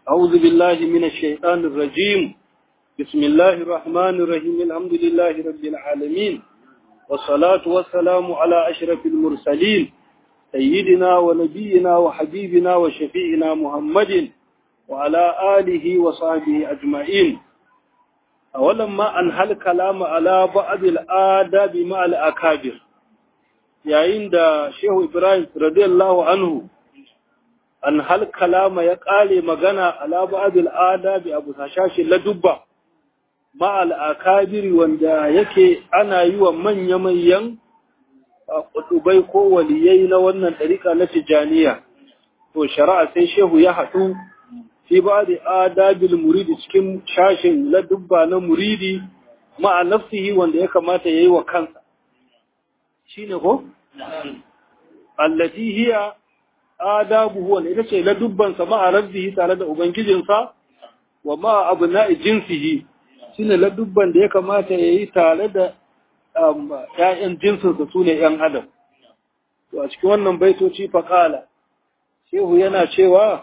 أعوذ بالله من الشيطان الرجيم بسم الله الرحمن الرحيم الحمد لله رب العالمين والصلاة والسلام على أشرف المرسلين سيدنا ونبينا وحبيبنا وشفيعنا محمد وعلى آله وصحبه أجمعين أولما أنهى الكلام على بعض الآداب مع الأكابر yayin da Shehu Ibrahim radiyallahu anhu an hal kalama ya ƙale magana ala ba'dil adabi abu sashashi ladubba ma al akabiri wanda yake ana yi wa manya manyan kutubai ko waliyai na wannan ɗarika na tijaniya to shari'a sai shehu ya haɗu fi ba'di adabil muridi cikin shashin ladubba na muridi ma nafsihi wanda ya kamata yayi wa kansa shine ko allati hiya adabuhu wanda ita ce ladubbansa ma'a rabbihi tare da ubangijinsa wa ma'a abna'i jinsihi shine ladubban da ya kamata ya yi tare da ‘ya'yan jinsinsa su ne ‘yan adam to a cikin wannan baitoci faƙala shehu yana cewa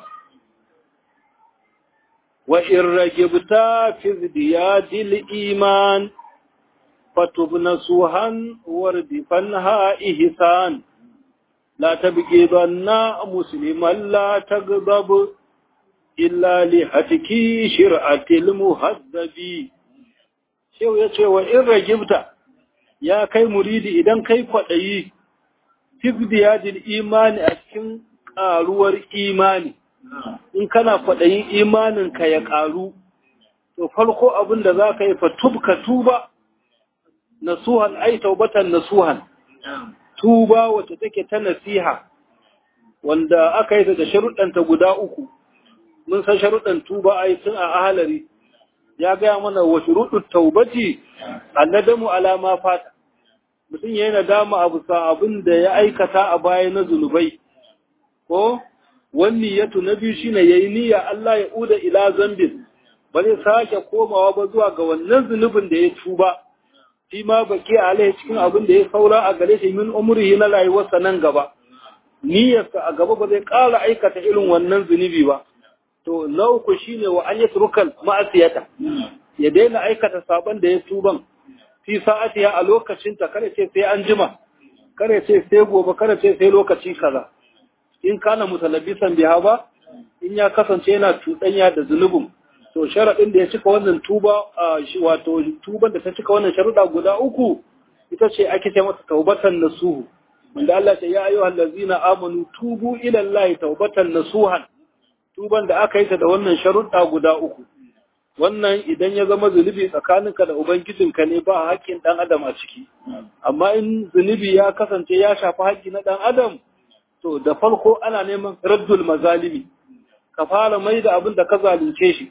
wa in ragibta fi ziyadil iman fatubna suhan wardifan ha ihsan لا تبغضن مسلما لا تغضب إلا لحتك شرعة المهذب شو يتشي وإن رجبت يا كي مريد إذن كي قدعي تبدياد الإيمان أسكن قالور إيماني in kana kwaɗayin imaninka ya ƙaru, to farko abin da za ka yi fa tubka tuba, nasuhan ai taubatan nasuhan, tuba wacce take ta nasiha wanda aka yi ta da sharuɗanta guda uku mun san sharuɗan tuba a yi tun a ahalari ya gaya mana wa shuruɗin taubati annadamu alama fata mutum ya yi nadama abu sa abin da ya aikata a baya na zunubai ko wani ya na biyu shine ya yi niyya Allah ya uda ila zambin ba zai sake komawa ba zuwa ga wannan zunubin da ya tuba shi ma baki alai cikin abin da ya saura a gare shi min umrihi na rayuwarsa nan gaba niyyarsa a gaba ba zai ƙara aikata irin wannan zunubi ba to na uku shine wa an yatrukal ma'asiyata ya daina aikata saban da ya tuban fi sa'atiya a lokacin ta kare ce sai an jima kare ce sai gobe kare ce sai lokaci kaza in kana mutalabbisan biha ba in ya kasance yana cuɗanya da zunubin to sharaɗin da ya cika wannan tuba wato tuban da ta cika wannan sharuɗa guda uku ita ce ake ce masa taubatan nasuhu wanda Allah ce ya ayyuhal ladzina amanu tubu ila Allah taubatan nasuhan tuban da aka yi ta da wannan sharuɗa guda uku wannan idan ya zama zunubi tsakaninka da ubangijinka ne ba haƙƙin ɗan adam a ciki amma in zunubi ya kasance ya shafi haƙƙi na ɗan adam to da farko ana neman raddul mazalimi ka fara mai da abin da ka zalunce shi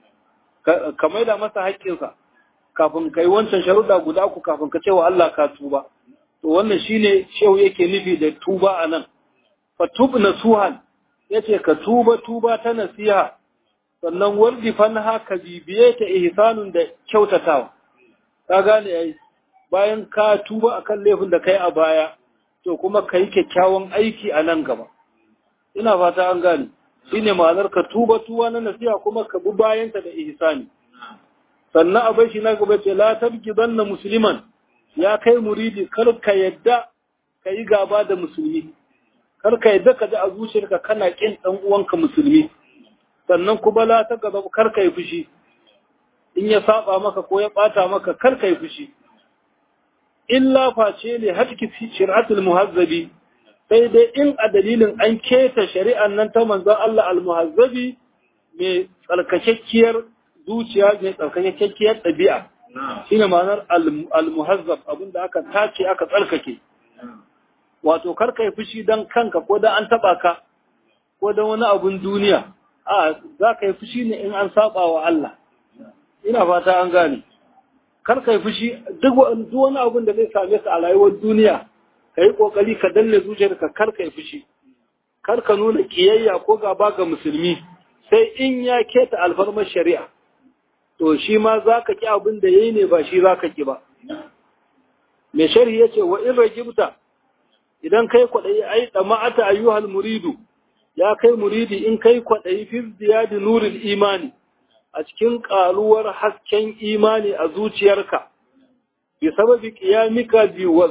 ka maida masa haƙƙinsa kafin ka yi wancan sharuɗa guda uku kafin ka ce wa Allah ka tuba to wannan shine shehu yake nufi da tuba a nan fatub nasuhan yace ka tuba tuba ta nasiha sannan wardi fanha ka bibiye ta ihsanun da kyautatawa ka gane ai bayan ka tuba akan laifin da kai a baya to kuma ka yi kyakkyawan aiki a nan gaba ina fata an gane shine ma'anar ka tuba tuwa na nasiha kuma ka bi bayanta da ihsani sannan abai shi na gaba ce la tabki danna musliman ya kai muridi kar ka yadda ka yi gaba da musulmi kar ka yadda ka ji a zuciyarka kana kin dan uwanka musulmi sannan kuma la ta gaba kar ka yi fushi in ya saba maka ko ya bata maka kar ka yi fushi illa face ne hatki fi shir'atul muhazzabi sai dai in a dalilin an keta shari'an nan ta manzon Allah al-muhazzabi mai tsarkakakkiyar zuciya mai tsarkakakkiyar ɗabi'a shine ma'anar al-muhazzab abinda aka tace aka tsarkake wato kar kai fushi dan kanka ko dan an taba ka ko dan wani abun duniya a za ka yi fushi ne in an saba wa Allah ina fata an gane kar kai fushi duk wani abun da zai same ka a rayuwar duniya ka yi ƙoƙari ka danne zuciyarka kar ka yi fushi kar ka nuna ƙiyayya ko gaba ga musulmi sai in ya keta alfarmar shari'a to shi ma za ka ƙi abin da ya yi ne ba shi za ka ƙi ba mai shari'a ya ce wa in ragibta idan kai kwaɗayi ai ɗama'ata ayyuhal muridu ya kai muridi in kai kwaɗayi fi ziyadi nurin imani a cikin ƙaruwar hasken imani a zuciyarka bi sababi qiyamika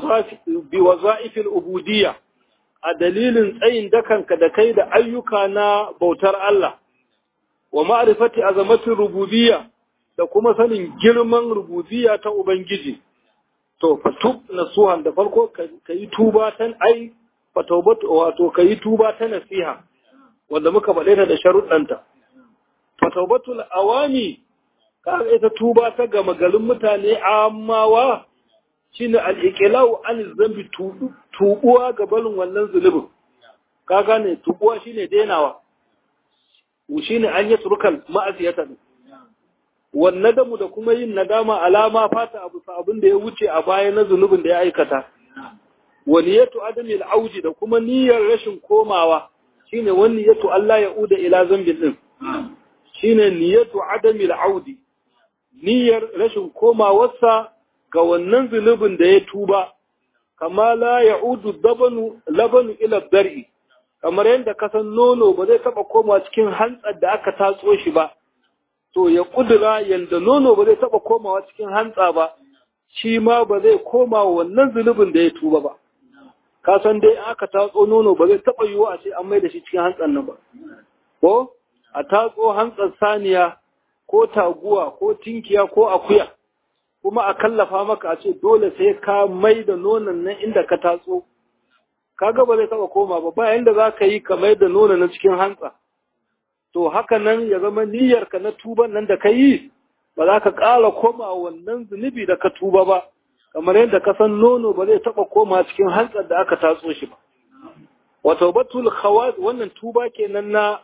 bi waza'ifil ubudiyya a dalilin tsayin dakanka da kai da ayyuka na bautar Allah wa ma'rifati azamatin rububiyya da kuma sanin girman rububiyya ta ubangiji to fatub nasuhan da farko kayi tuba tan ai fatawbatu wato kayi tuba ta nasiha wanda muka bade ta da sharuɗanta fatawbatul awami ka ita tuba ta gama garin mutane amawa shine al-iqlau an zambi tubuwa ga balin wannan zulubin ka gane tubuwa shine denawa shine an yi turkal ma'asiyata wannan damu da kuma yin nadama alama fata abu abin da ya wuce a baya na zunubin da ya aikata wa niyatu adamil auji da kuma niyyar rashin komawa shine wani niyatu Allah ya uda ila zambin din shine niyatu adamil audi niyyar rashin komawarsa ga wannan zunubin da ya tuba kama la ya'udu dabanu labanu ila dar'i kamar yadda kasan nono ba zai taba komawa cikin hantsar da aka tatso shi ba to ya kudura yanda nono ba zai taba komawa cikin hantsa ba shi ma ba zai koma wannan zunubin da ya tuba ba ka san dai aka tatso nono ba zai taba yiwu a ce an mai da shi cikin hantsan nan ba ko a tatso hantsar saniya ko taguwa ko tinkiya ko akuya kuma a kallafa maka a ce dole sai ka mai da nonon nan inda ka tatso kaga ba zai taba koma ba ba yanda za ka yi ka mai da nonon na cikin hantsa to haka nan ya zama niyyarka na tuban nan da ka yi ba za ka ƙara koma wannan zunubi da ka tuba ba kamar yadda ka san nono ba zai taɓa koma cikin hantsar da aka tatso shi ba wa taubatul khawaz wannan tuba kenan na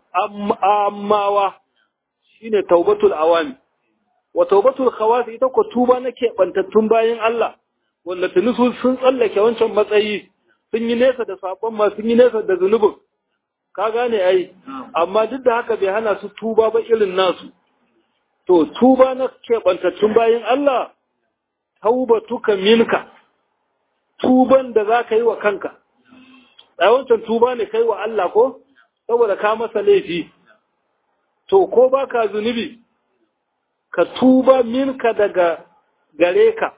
ammawa shine taubatul awami wa taubatul khawaz ita ko tuba na keɓantattun bayan Allah wanda tuni su sun tsallake wancan matsayi sun yi nesa da saƙon ma sun yi nesa da zunubin ka gane ai amma duk da haka bai hana su tuba ba irin nasu to tuba na keɓantattun bayan Allah taubatuka minka tuban da za ka yi wa kanka wancan tuba ne kai wa Allah ko saboda ka masa laifi to ko ba ka zunubi ka tuba minka daga gare ka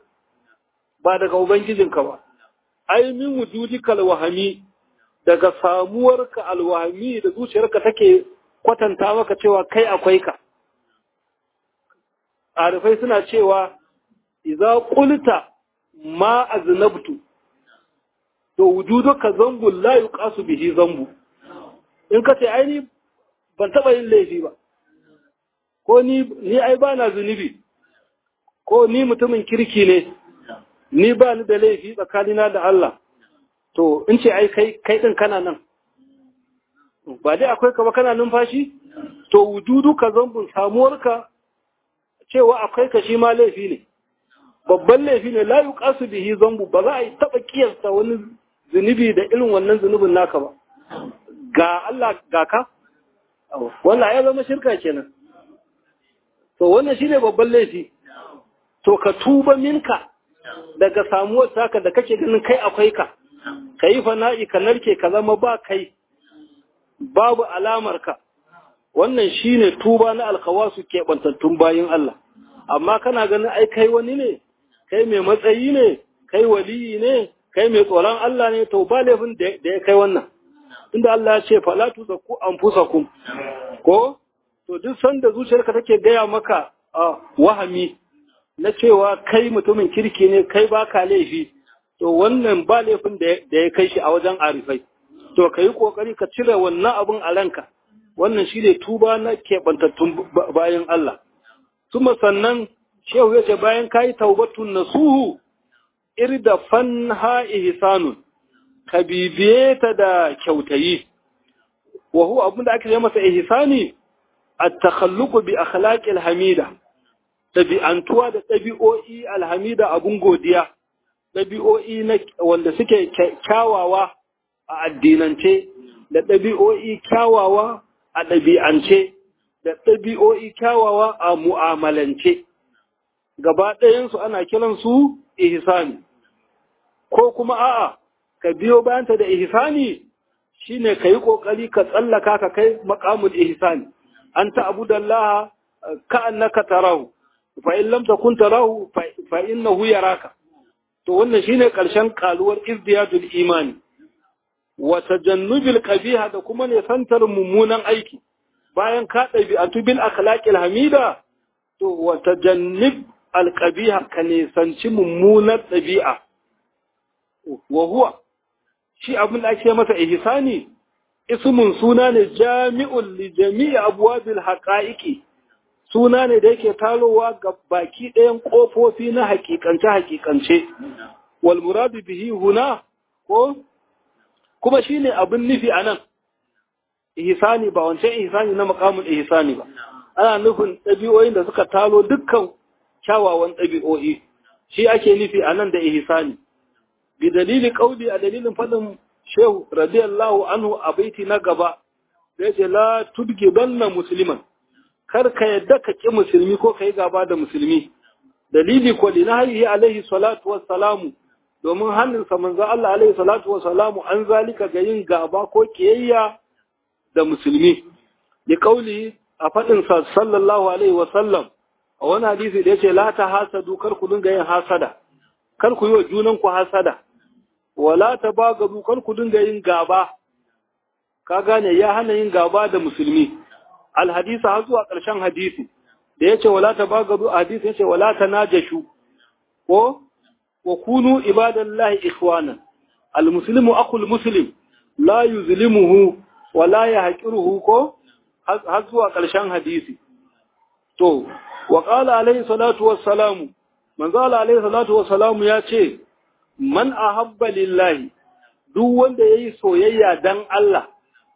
ba daga ubangijinka ba ai min wujudikal wahami daga samuwarka alwahami da zuciyarka take kwatanta maka cewa kai akwai ka arifai suna cewa idza qulta ma aznabtu to wujuduka zambu la yuqasu bihi zambu in ka ce ai ni ban taba yin laifi ba ko ni ni ai ba na zunubi ko ni mutumin kirki ne ni ba ni da laifi tsakanina da Allah to in ce ai kai kai din kana nan ba dai akwai ka ba kana numfashi to wujudu ka zambun samuwarka cewa akwai ka shi ma laifi ne babban laifi ne la yuqasu bihi zambu ba za a yi taba kiyasta wani zunubi da irin wannan zunubin naka ba ga Allah ga ka wannan ya zama shirka kenan to wannan shine babban laifi to ka tuba minka daga samuwar taka da kake ganin kai akwai ka ka yi fana'i ka narke ka zama ba kai babu alamar ka wannan shine tuba na alkawasu keɓantattun bayin Allah amma kana ganin ai kai wani ne kai mai matsayi ne kai waliyi ne kai mai tsoron Allah ne to ba laifin da ya kai wannan inda Allah ya ce fala tuzakku anfusakum ko to duk sanda zuciyarka take gaya maka wahami na cewa kai mutumin kirki ne kai baka laifi to wannan ba laifin da ya kai shi a wajen arifai to ka yi kokari ka cire wannan abun a ranka wannan shi ne tuba na keɓantattun bayan Allah Tuma sannan shehu ya ce bayan ka yi taubatun nasuhu irda fanha ihsanun ka bibiye ta da kyautayi wa huwa abin da ake yi masa ihsani at-takhalluqu bi akhlaqil hamida ɗabi'antuwa da ɗabi'o'i alhamida abun godiya, ɗabi'o'i na wanda suke kyawawa a addinance, da ɗabi'o'i kyawawa a ɗabi'ance, da ɗabi'o'i kyawawa a mu'amalance. Gaba ɗayansu ana kiransu ihsani, ko kuma a'a, ka biyo bayanta da ihsani shine kai kokari ka tsallaka ka kai maqamul ihsan anta abudallaha ka annaka tarahu fa in lam takun tarahu fa innahu yaraka to wannan shine karshen kaluwar izdiyadul imani wa tajannubil qabiha da kuma ne santar mummunan aiki bayan ka ɗabi'atu bil akhlaqil hamida to wa tajannib al qabiha ka ne sanci mummunar ɗabi'a wa huwa shi abin da ake masa ihsani ismun suna ne jami'un li jami'i abwabil haqa'iqi suna ne da yake talowa ga baki ɗayan ƙofofi na hakikance hakikance wal muradu bihi huna ko kuma shine abin nufi anan ihsani ba wancan ihsani na maqamul ihsani ba ana nufin ɗabi'o'in da suka talo dukkan kyawawan ɗabi'o'i shi ake nufi anan da ihsani bi dalili qauli a dalilin fadin shehu radiyallahu anhu a baiti na gaba da yace la tudgibanna musliman kar ka yadda ka ƙi musulmi ko ka yi gaba da musulmi dalili ko li nahyi alaihi salatu wassalamu domin hannunsa manzo Allah alaihi salatu wassalamu an zalika ga yin gaba ko kiyayya da musulmi li qauli a fadin sa sallallahu alaihi wasallam a wani hadisi da yace la ta hasadu kar ku dinga yin hasada kar ku yi wa junan ku hasada wala tabagadu kar ku dinga yin gaba ka gane ya hana yin gaba da musulmi alhadisa har zuwa ƙarshen hadisi da yace wala tabagadu hadisi yace wala tanajashu ko wa kunu ibadallahi ikhwana almuslimu akhul muslim la yuzlimuhu wa la yahqiruhu ko har zuwa ƙarshen hadisi to wa qala alayhi salatu wassalamu manzo alayhi salatu wassalamu yace man ahabba lillahi duk wanda yayi soyayya dan Allah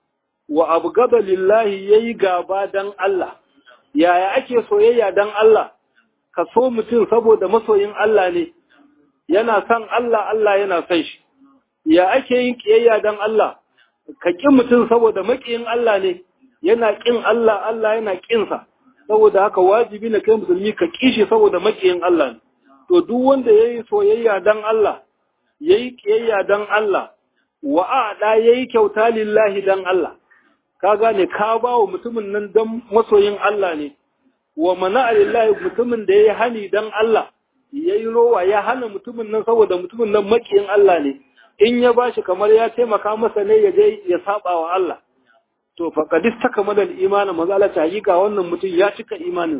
wa abgada lillahi yayi gaba dan Allah yaya ake soyayya dan Allah ka so mutum saboda masoyin Allah ne yana son Allah Allah yana son shi ya ake yin kiyayya dan Allah ka ƙi mutum saboda maƙiyin Allah ne yana ƙin Allah Allah yana ƙinsa saboda haka wajibi ne kai musulmi ka ƙi shi saboda maƙiyin Allah ne to duk wanda yayi soyayya dan Allah yayi kiyayya dan Allah wa a'da yayi kyauta lillahi dan Allah ka gane ka ba wa mutumin nan dan masoyin Allah ne wa mana lillahi mutumin da yayi hani dan Allah yayi rowa ya hana mutumin nan saboda mutumin nan makiyin Allah ne in ya bashi kamar ya taimaka masa ne ya je ya saba wa Allah to faqad istakmala al-iman maza Allah ta hakika wannan mutum ya cika imanin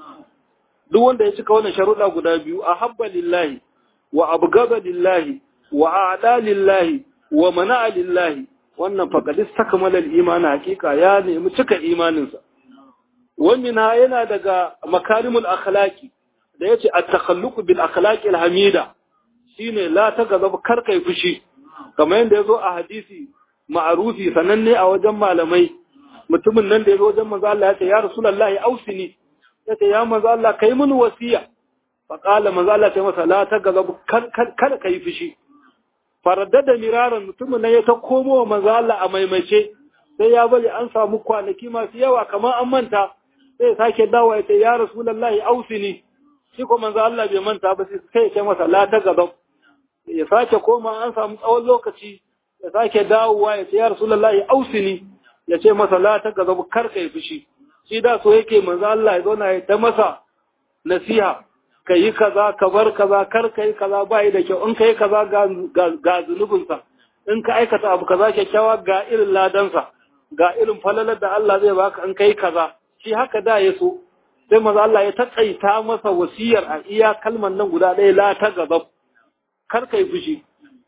duk wanda ya cika wannan sharuɗa guda biyu ahabba lillahi wa abghada lillahi wa a'da lillahi wa mana'a lillahi wannan faƙadis takmala al-iman hakika ya nemi cika imaninsa wannan yana daga makarimul akhlaqi da yace at-takhalluq bil akhlaqi al-hamida shine la tagazab kar kai fushi kamar yanda yazo a hadisi ma'rufi sananne a wajen malamai mutumin nan da yazo wajen manzo Allah yace ya rasulullahi ausini yace ya manzo Allah kai mun wasiya fa qala manzo Allah ya masa la tagazab kar kar kai fushi faradda miraran mutumin nan ya ta komo wa manzo Allah a maimace sai ya bari an samu kwanaki masu yawa kamar an manta sai ya sake dawo ya ce ya rasulullahi ausini shi ko manzo Allah bai manta ba sai ya ce masa la ta gaba ya sake koma an samu tsawon lokaci ya sake dawowa ya ce ya rasulullahi ausini ya ce masa la ta gaba kar kai fushi shi da so yake manzo Allah ya zauna ya ta masa nasiha ka yi kaza ka bar kaza kar ka yi kaza ba da kyau in ka yi kaza ga zunubinsa in ka aikata abu kaza kyakkyawa ga irin ladansa ga irin falalar da Allah zai baka in ka yi kaza shi haka da ya so sai maza Allah ya taƙaita masa wasiyar a iya kalman nan guda ɗaya la ta gaba kar ka yi fushi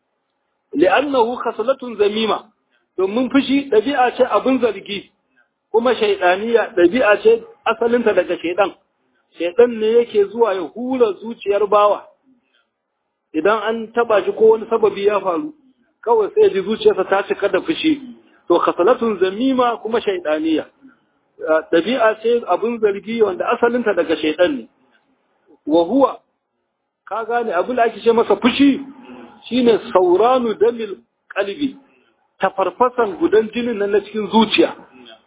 li'annahu khaslatun zamima domin fushi ɗabi'a ce abin zargi kuma shaidaniya ɗabi'a ce asalinta daga shaidan shaidan ne yake zuwa ya hura zuciyar bawa idan an taba shi ko wani sababi ya faru kawai sai ji zuciyarsa ta cika da fushi to khasalatun zamima kuma shaidaniya dabi'a ce abin zargi wanda asalinta daga shaidan ne wa huwa ka gane abin da ake ce masa fushi shine sauranu damil qalbi tafarfasan gudan jinin nan na cikin zuciya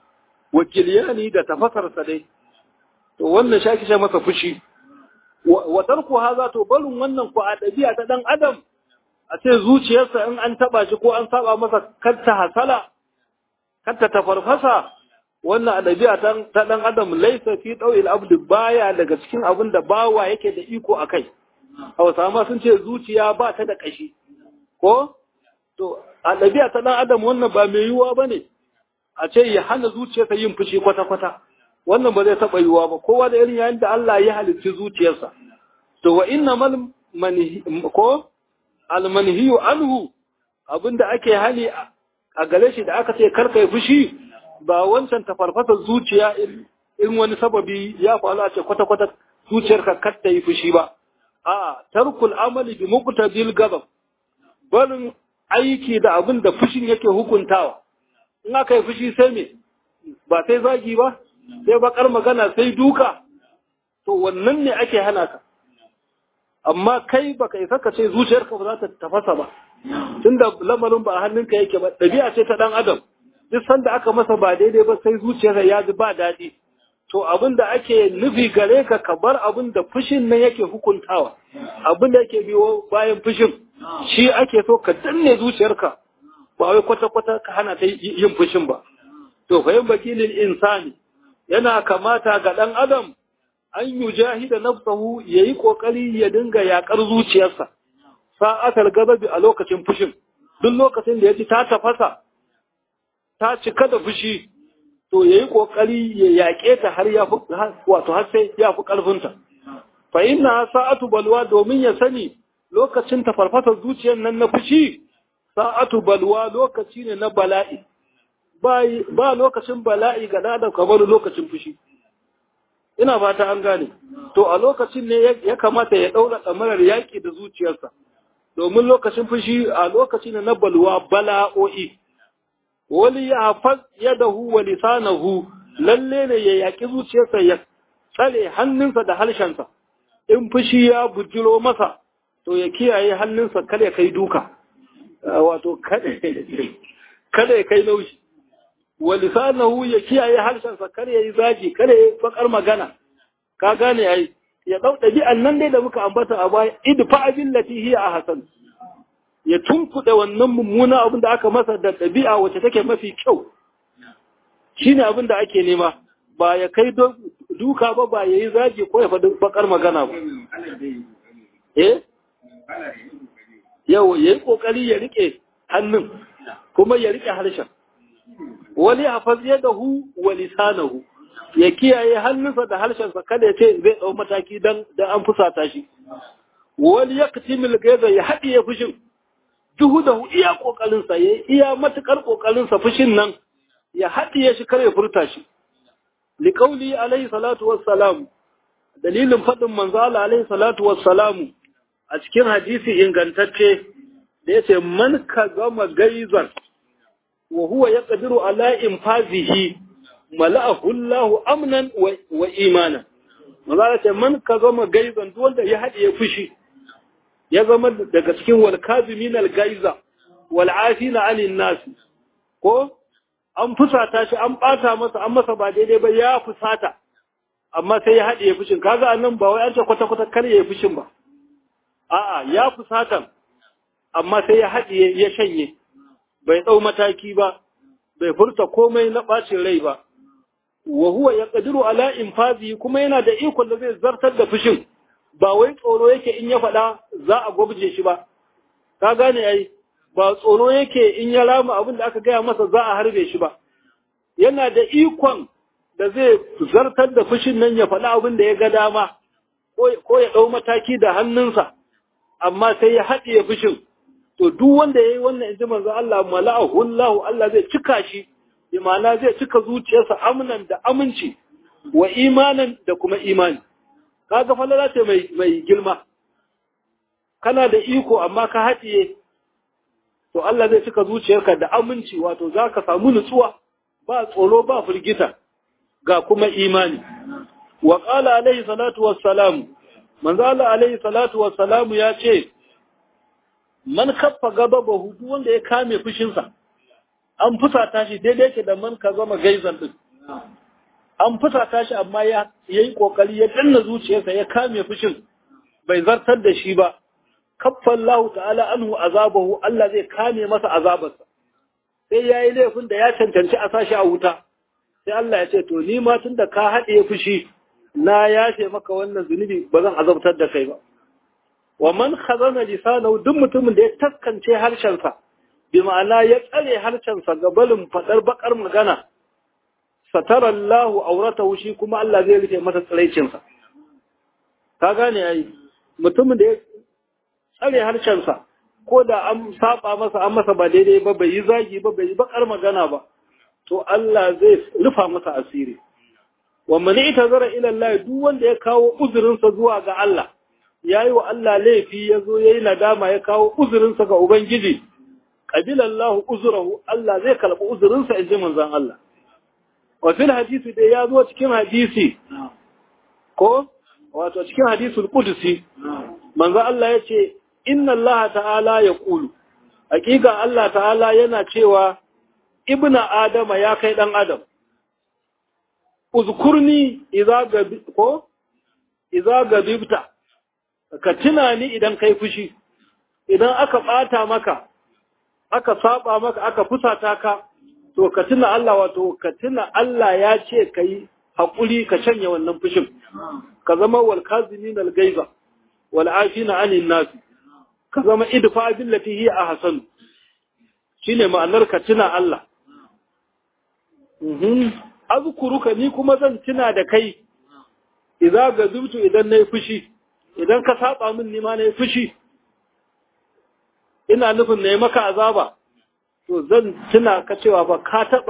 wakiliyani da tafasarsa dai to wannan shi ake masa fushi wa tarku haza to barin wannan ku a dabi'a ta dan adam a ce zuciyarsa in an taba shi ko an saba masa kanta hasala kanta ta farfasa wannan adabi'a ta dan adam laysa fi dawil abd baya daga cikin abin da bawa yake da iko akai Hausa ma sun ce zuciya ba ta da kashi ko to adabi'a ta dan adam wannan ba mai yiwuwa bane a ce ya hana zuciyarsa yin fushi kwata kwata wannan ba zai taba yiwuwa ba kowa da irin yayin da Allah ya halicci zuciyarsa to wa innamal manhi ko almanhiyu anhu abinda ake hali a gare shi da aka ce karka yi fushi ba wancan tafarfasa zuciya in wani sababi ya faru a ce kwata-kwata zuciyarka kar ta yi fushi ba a tarkul amali bi muqtadil gabab barin aiki da abin da fushin yake hukuntawa in aka yi fushi sai me ba sai zagi ba sai bakar magana sai duka to wannan ne ake hana ka amma kai baka isa ka ce zuciyarka ba za ta tafasa ba tunda lamarin ba a hannunka yake ba ɗabi'a ce ta ɗan adam duk sanda aka masa ba daidai ba sai zuciyarsa ya ji ba daɗi to abin da ake nufi gare ka ka bar abin da fushin nan yake hukuntawa abin da yake biyo bayan fushin shi ake so ka danne zuciyarka ba wai kwata-kwata ka hana ta yin fushin ba to fahim bakilin insani yana kamata ga ɗan adam an yi jahida nafsahu ya yi ƙoƙari ya dinga yaƙar zuciyarsa sa'atar gababi a lokacin fushin duk lokacin da ya ji ta tafasa ta cika da fushi to ya yi ƙoƙari ya yaƙe ta har ya fi wato har sai ya fi ƙarfinta fa inna sa'atu balwa domin ya sani lokacin ta farfasa zuciyar nan na fushi sa'atu balwa lokaci ne na bala'i ba lokacin bala'i ga da kamar lokacin fushi ina fata an gane to a lokacin ne ya kamata ya daura tsamarar yaki da zuciyarsa domin lokacin fushi a lokacin ne na balwa bala'o'i wali ya hafaz yadahu wa lisanahu lalle ne ya yaki zuciyarsa ya tsare hannunsa da harshensa in fushi ya bujiro masa to ya kiyaye hannunsa kada ya kai duka wato kada ya kai laushi wa lisanahu ya kiyaye harshensa kar ya yi zagi kar ya yi bakar magana ka gane ai ya dau dabi'an nan dai da muka ambata a baya idfa billati hiya ahsan ya tunkuɗe wannan mummuna abin da aka masa da ɗabi'a wacce take mafi kyau shine abin da ake nema ba ya kai duka ba ba ya yi zagi ko ya faɗi bakar magana ba eh yau ya yi ƙoƙari ya riƙe hannun kuma ya riƙe harshen wani hafaz yadahu wa lisanahu ya kiyaye hannunsa da harshensa kada ya ce zai ɗau mataki dan dan an fusata shi wani yaktimil gaiza ya haɗiye fushin juhudahu iya kokarin sa ya iya matukar kokarin sa fushin nan ya haɗiye shi kar ya furta shi liqauli alaihi salatu wassalam dalilin faɗin manzo Allah alaihi salatu wassalamu a cikin hadisi ingantacce da yace man ka gama gaizan wa huwa yaqdiru ala infazihi mala'ahu Allahu amnan wa imanan maza ce man ka zama gaizan duk wanda ya haɗiye fushi ya zama daga cikin wal kazimin al gaiza wal afina anil nas ko an fusata shi an bata masa an masa ba daidai ba ya fusata amma sai ya haɗiye fushin kaga annan ba wai an ce kwata kwata kar ya fushin ba a'a ya fusata amma sai ya haɗiye ya shanye bai ɗau mataki ba, bai furta komai na ɓacin rai ba, wa huwa ya ƙadiru ala infazi kuma yana da ikon da zai zartar da fushin, ba wai tsoro yake in ya faɗa za a gwabje shi ba, ka gane ai, ba tsoro yake in ya rama abin da aka gaya masa za a harbe shi ba, yana da ikon da zai zartar da fushin nan ya faɗa abin da ya ga dama, ko ya ɗau mataki da hannunsa, amma sai ya haɗiye fushin. to duk wanda yayi wannan inji manzo Allah mala'ahu Allah Allah zai cika shi bi ma'ana zai cika zuciyarsa amnan da aminci wa imanan da kuma imani kaga falala ce mai mai girma kana da iko amma ka haɗiye to Allah zai cika zuciyarka da aminci wato zaka samu nutsuwa ba tsoro ba firgita ga kuma imani wa qala alaihi salatu wassalam manzo Allah alaihi salatu wassalamu ya ce man kaffa gababahu duk wanda ya kame fushinsa an fusata shi daidai ke da man ka zama gaizan din an fusata shi amma ya yi kokari ya danna zuciyarsa ya kame fushin bai zartar da shi ba kaffa Allah ta'ala anhu azabahu Allah zai kame masa azabarsa sai yayi laifin da ya cancanci a sashi a wuta sai Allah ya ce to ni ma tunda ka haɗe fushi na yafe maka wannan zunubi ba zan azabtar da kai ba wa man khazana lisanahu duk mutumin da ya taskance harshensa bi ma'ana ya tsare harshensa ga balin fadar bakar magana satara Allah auratahu shi kuma Allah zai rufe masa tsiraicinsa ka gane yayi mutumin da ya tsare harshensa ko da an saba masa an masa ba daidai ba bai yi zagi ba bai yi bakar magana ba to Allah zai rufa masa asiri wa man itazara ila Allah duk wanda ya kawo uzurinsa zuwa ga Allah yayi wa Allah laifi yazo yayi nadama ya kawo uzurinsa ga ubangiji qabila Allah uzurahu Allah zai kalbi uzurinsa inji manzon Allah wa fil hadisi da ya zo cikin hadisi ko wato cikin hadisul qudsi manzo Allah yace inna Allah ta'ala yaqulu hakika Allah ta'ala yana cewa ibnu adama ya kai dan adam uzkurni idza gabi ko idza gabibta ka tuna ni idan kai fushi idan aka bata maka aka saba maka aka fusata ka to ka tuna Allah wato ka tuna Allah ya ce kai hakuri ka canya wannan fushin ka zama wal kazimin al gaiza wal afina anin nas ka zama idfa billati hi ahsan shine ma'anar ka tuna Allah mhm azkuruka ni kuma zan tuna da kai idza gazubtu idan nayi fushi idan ka saba min ni ma nayi fushi ina nufin nayi maka azaba to zan tuna ka cewa ba ka taba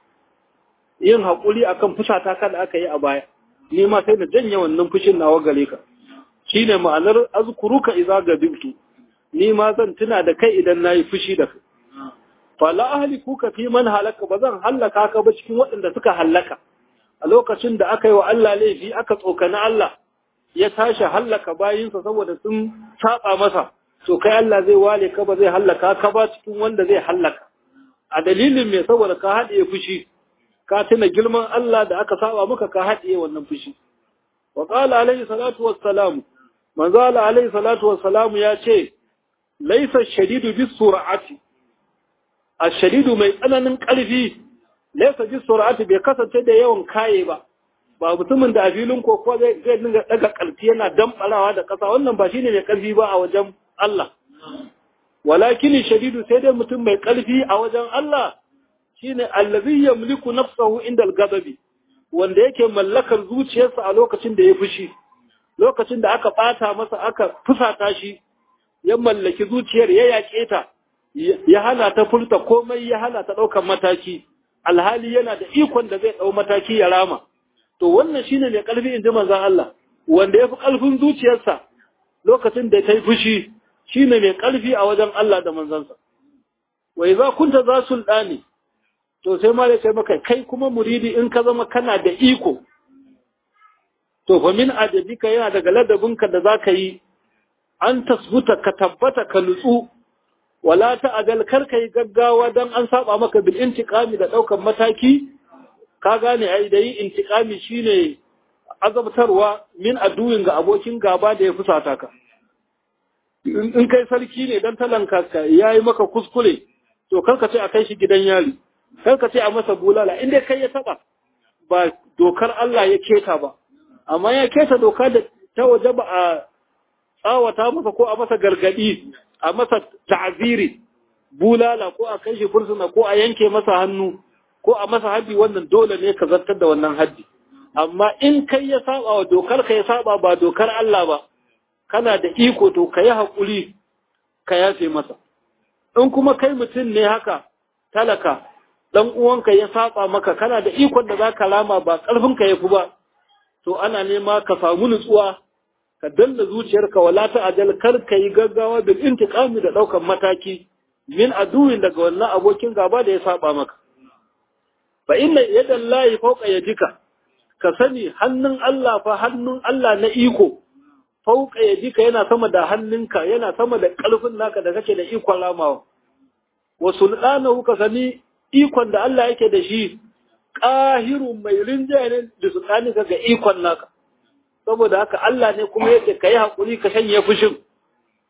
yin hakuri akan fusata ka da aka yi a baya ni ma sai na janye wannan fushin nawa gare ka shine ma'anar azkuruka idza gazubtu ni ma zan tuna da kai idan nayi fushi da kai fala ahlikuka fi man halaka ba zan hallaka ka ba cikin waɗanda suka hallaka a lokacin da aka yi wa Allah laifi aka tsokani Allah ya tashi hallaka bayinsa saboda sun saba masa to kai Allah zai wale ka ba zai hallaka ka ba cikin wanda zai hallaka a dalilin me saboda ka haɗiye fushi ka tuna girman Allah da aka saba maka ka haɗiye wannan fushi wa qala alaihi salatu wassalam manzo alaihi salatu wassalam ya ce laysa shadidu bis sur'ati ashadidu mai tsananin ƙarfi laysa bis sur'ati bai kasance da yawan kaye ba ba mutumin da a filin koko zai zai dinga daga ƙarfi yana damɓarawa da ƙasa wannan ba shine mai ƙarfi ba a wajen Allah walakin shadidu sai dai mutum mai ƙarfi a wajen Allah shine allazi yamliku nafsahu inda al-ghadabi wanda yake mallakar zuciyarsa a lokacin da ya fushi lokacin da aka bata masa aka fusata shi ya mallaki zuciyar ya yaƙe ta ya hana ta furta komai ya hana ta ɗaukar mataki alhali yana da ikon da zai ɗau mataki ya rama to wannan shine mai ƙarfi in ji manzon Allah wanda ya fi ƙarfin zuciyarsa lokacin da ta yi fushi shine mai ƙarfi a wajen Allah da manzansa wa idza kunta za sultani to sai ma sai maka kai kuma muridi in ka zama kana da iko to fa min adabika yana daga ladabinka da zaka yi an tasbuta ka tabbata ka nutsu wala ta'adal kar kai gaggawa dan an saba maka bil intiqami da daukan mataki ka gane ai dai intiqami shine azabtarwa min aduwin ga abokin gaba da ya fusata ka in kai sarki ne dan talanka ka yayi maka kuskure to kar ka ce a kai shi gidan yari kar ka ce a masa bulala in dai kai ya taba ba dokar Allah ya keta ba amma ya keta doka da ta waje ba a tsawata masa ko a masa gargadi a masa ta'ziri bulala ko a kai shi fursuna ko a yanke masa hannu ko a masa haddi wannan dole ne ka zartar da wannan haddi amma in kai ya saba wa dokar ka ya saba ba dokar Allah ba kana da iko to ka yi haƙuri ka yafe masa in kuma kai mutum ne haka talaka dan uwanka ya saba maka kana da ikon da zaka rama ba karfin ka yafi ba to ana nema ka samu nutsuwa ka danna zuciyarka wala ta ajal kar ka yi gaggawa bil intiqami da daukan mataki min aduwin daga wannan abokin gaba da ya saba maka fa inna yadan lahi fawqa yadika ka sani hannun Allah fa hannun Allah na iko fawqa yadika yana sama da hannunka yana sama da kalfin naka da kake da ikon ramawa wa sultanahu ka sani ikon da Allah yake da shi ƙahirun mai rinjaye ne da su ka ga ikon naka saboda haka Allah ne kuma yake ka yi haƙuri ka shanye fushin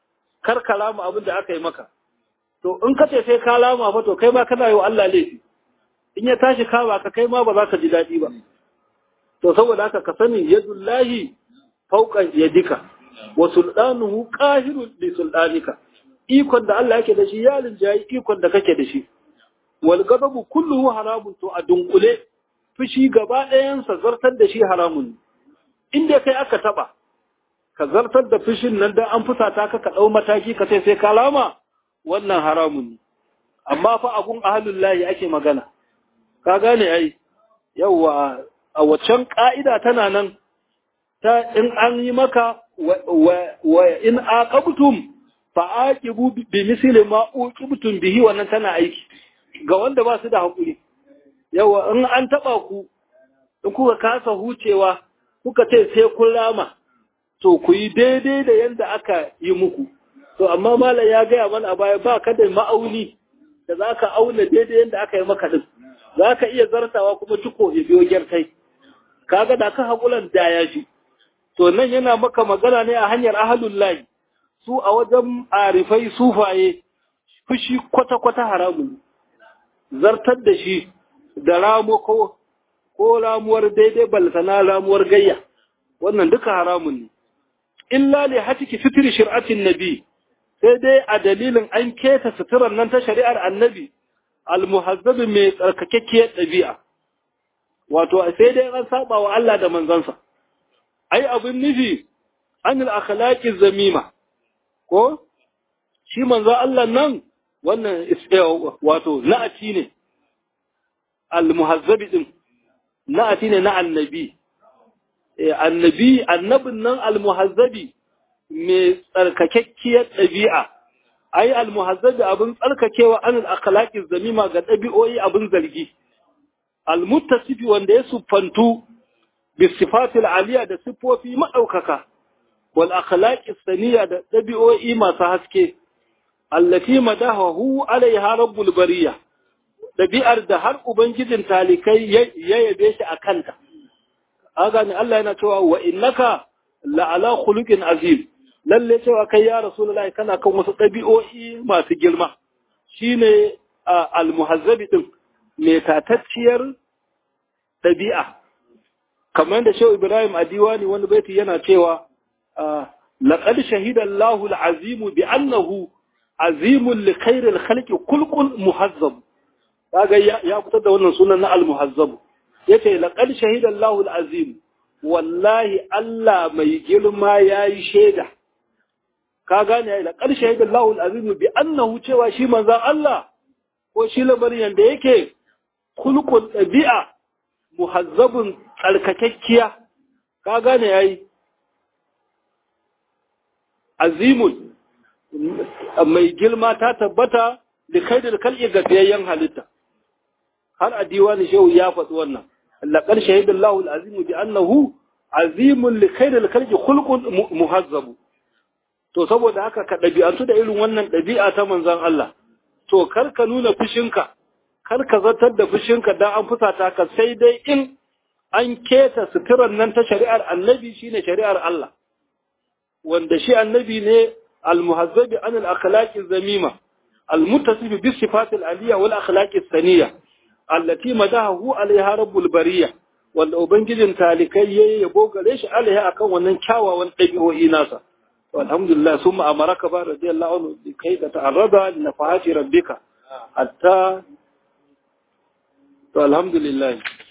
kar ka lama abin da aka yi maka to in ka ce sai ka lama fa to kai ma kana yi wa Allah laifi in ya tashi kawa ka kai ma ba za ka ji daɗi ba to saboda haka ka sani yadullahi fauqa yadika wa sultanuhu qahirun li sultanika ikon da Allah yake da shi ya linjayi ikon da kake da shi wal ghadabu kulluhu haramun to a dunkule fushi gaba ɗayansa zartar da shi haramun inda kai aka taba ka zartar da fushin nan dan an fusata ka ka dau mataki ka ce sai kalama wannan haramun ne amma fa abun ahlul lahi ake magana ka gane ai yawa a waccan ka'ida tana nan ta in an yi maka wa in aqabtum fa aqibu bi misli ma uqibtum bihi wannan tana aiki ga wanda ba su da hakuri yawa in an taba ku in kuka kasa hucewa kuka ce sai kun rama to ku yi daidai da yanda aka yi muku to amma malam ya gaya mana a baya ba ka da ma'auni da za ka auna daidai yanda aka yi maka din za ka iya zartawa kuma ciko ya biyo gyartai kaga da ka haƙulan da ya shi to nan yana maka magana ne a hanyar ahalun layi su a wajen arifai sufaye fushi kwata-kwata haramun zartar da shi da ramo ko ko ramuwar daidai baltana ramuwar gayya wannan duka haramun ne illa li hatiki fitri shir'atin nabi sai dai a dalilin an keta suturar nan ta shari'ar annabi almuhazzabi mai tsarkakekkiyar ɗabi'a wato sai dai an saba wa Allah da manzansa ai abin nufi anil akhlaqi zamima ko shi manzo Allah nan wannan wato na'ati ne almuhazzabi din na'ati ne na annabi annabi annabin nan almuhazzabi mai tsarkakekkiyar ɗabi'a ai almuhazzabi abin tsarkakewa anil akhlaqi zamima ga ɗabi'o'i abin zargi almuttasifi wanda ya siffantu bisifatil aliya da siffofi madaukaka wal akhlaqi saniya da ɗabi'o'i masu haske allati madahu alaiha rabbul bariya ɗabi'ar da har ubangijin talikai ya yabe shi a kanta aga ne Allah yana cewa wa innaka la'ala khuluqin azim lalle cewa kai ya rasulullahi kana kan wasu ɗabi'o'i masu girma shine al-muhazzabi din mai tatacciyar ɗabi'a kamar da shehu ibrahim a diwani wani baiti yana cewa laqad shahida Allahu al-azim bi annahu azimun li khairil khalqi kulqul muhazzab kaga ya fitar da wannan sunan na al-muhazzab yace laqad shahida Allahu al-azim wallahi Allah mai girma yayi shaida ka gane ya laqad shahida Allahu al-azim bi annahu cewa shi manzon Allah ko shi lamarin yanda yake kulqul dabi'a muhazzabun tsarkakekkiya ka gane yayi azimun mai girma ta tabbata da kai da kal'i ga biyayyen halitta har a diwani shehu ya faɗi wannan laqad shahidallahu al-azimu bi annahu azimun li khairil khalqi khulqun muhazzabu to saboda haka ka ɗabi'antu da irin wannan ɗabi'a ta manzon Allah to kar ka nuna fushinka kar ka zartar da fushinka dan an fusata ka sai dai in an keta suturar nan ta shari'ar annabi shine shari'ar Allah wanda shi annabi ne al-muhazzabi an al-akhlaqi zamima al-muttasif bi sifatil aliyya wal akhlaqi saniya allati madahu alaiha rabbul bariya wanda ubangijin talikai yayi yabo gare shi alaiha akan wannan kyawawan dabi'o'i nasa alhamdulillah summa amaraka ba radiyallahu anhu bi kai da ta'arrada li nafahati rabbika hatta to alhamdulillah